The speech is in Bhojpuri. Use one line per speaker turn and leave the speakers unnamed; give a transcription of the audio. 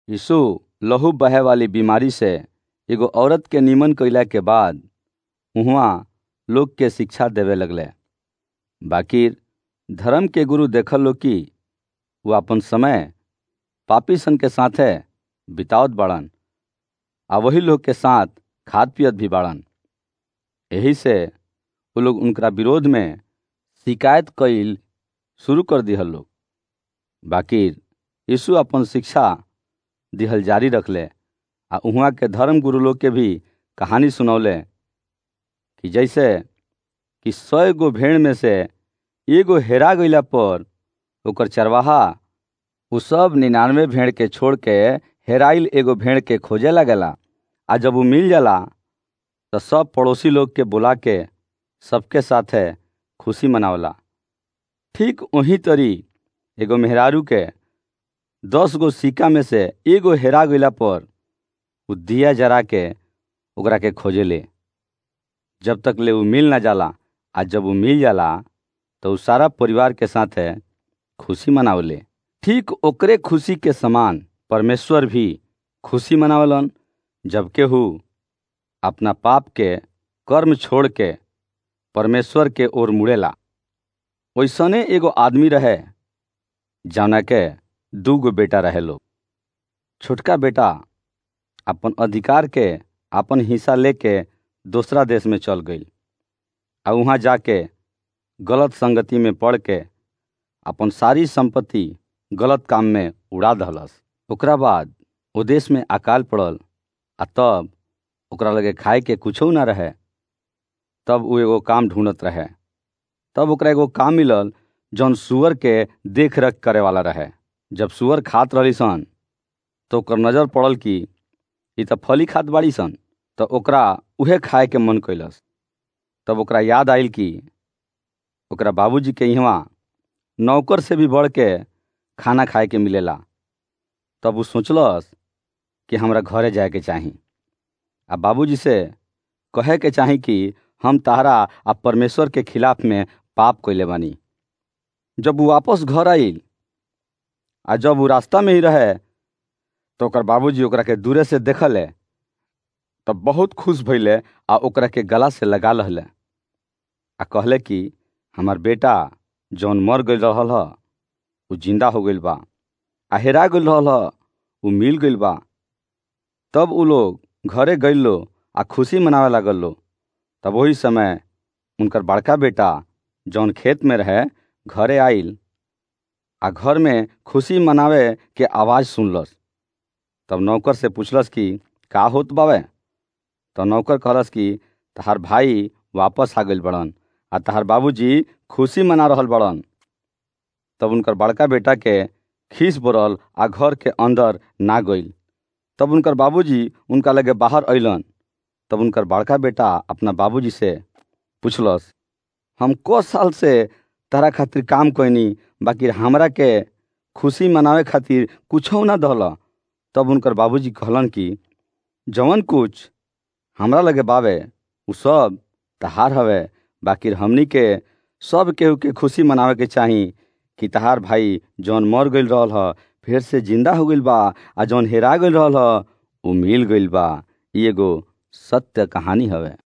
यीशु लहू बहे वाली बीमारी से एगो औरत के निमन कइला के बाद उहवा लोग के शिक्षा देवे लगले बाकी धर्म के गुरु देखल लो कि वो अपन समय पापी सन के साथे बितावत बाड़न आ वही लोग के साथ खाद पियत भी बाड़न यही से वो लोग उनका विरोध में शिकायत कईल शुरू कर दिहल लोग बाकी यीशु अपन शिक्षा दिहल जारी रखले आ उहाँ के धर्म गुरु लोग के भी कहानी सुनौले कि जैसे कि सौ गो भेड़ में से एगो हेरा गईला पर ओकर चरवाहा उ सब निन्यानवे भेड़ के छोड़ के हेराइल एगो भेड़ के खोजे लगेला आ जब वो मिल जाला तो सब पड़ोसी लोग के बुला के सबके साथे खुशी मनावला ठीक वही तरी एगो मेहरारू के दस गो सिक्का में से एगो हेरा गईला पर उ दिया जरा के ओकरा के खोजेले जब तक ले उ मिल ना जाला आ जब उ मिल जाला तो उ सारा परिवार के साथे खुशी मनावले ठीक ओकरे खुशी के समान परमेश्वर भी खुशी मनावलन जब केहू अपना पाप के कर्म छोड़ के परमेश्वर के ओर मुड़ेला वैसने एगो आदमी रहे जौना के दू गो बेटा रहे लोग छोटका बेटा अपन अधिकार के अपन हिस्सा लेके दूसरा देश में चल गई आ वहाँ जाके गलत संगति में पड़ के अपन सारी संपत्ति गलत काम में उड़ा दहलस ओकरा बाद ओ देश में अकाल पड़ल आ तब ओकरा लगे खाए के कुछो ना रहे तब वो एगो काम ढूंढत रहे तब ओकरा एगो काम मिलल जौन सुअर के देख रेख करे वाला रहे जब सुअर खात रही सन तो ओकर नजर पड़ल कि ई त फली खात बाड़ी सन तो ओकरा उहे खाए के मन कैलस तब ओकरा याद आयल कि ओकरा बाबूजी के यहाँ नौकर से भी बढ़ के खाना खाए के मिलेला तब वो सोचलस कि हमरा घरे जाए के चाही आ बाबूजी से कहे के चाही कि हम तारा आ परमेश्वर के खिलाफ में पाप कैले बानी जब वो वापस घर आइल आ जब वो रास्ता में ही रहे तो ओकर बाबूजी ओकरा के दूरे से देखले तब बहुत खुश भइले आ ओकरा के गला से लगा लहले आ कहले कि हमार बेटा जौन मर गई रहल ह उ जिंदा हो गइल बा आ हेरा गइल रहल ह उ मिल गइल बा तब उ लोग घरे गइल लो आ खुशी मनावे लागल लो तब वही समय उनकर बड़का बेटा जौन खेत में रहे घरे आइल आ घर में खुशी मनावे के आवाज़ सुनलस तब नौकर से पूछलस कि का होत बावे तो नौकर कहलस कि तहार भाई वापस आ गइल बड़न आ तहार बाबूजी खुशी मना रहल बड़न तब उनकर बड़का बेटा के खीस बोरल आ घर के अंदर ना गइल तब उनकर बाबूजी उनका लगे बाहर अइलन तब उनकर बड़का बेटा अपना बाबूजी से पूछलस हम को साल से तारा खातिर काम कैनी बाकी हमरा के खुशी मनावे खातिर कुछो ना दहल तब उनकर बाबूजी कहलन कि जवन कुछ हमरा लगे बावे उ सब तहार हवे बाकी हमनी के सब केहू के खुशी मनावे के चाही कि तहार भाई जौन मर गइल रहल ह फिर से जिंदा हो गइल बा आ जौन हेरा गइल रहल ह उ मिल गइल बा ई एगो सत्य कहानी हवे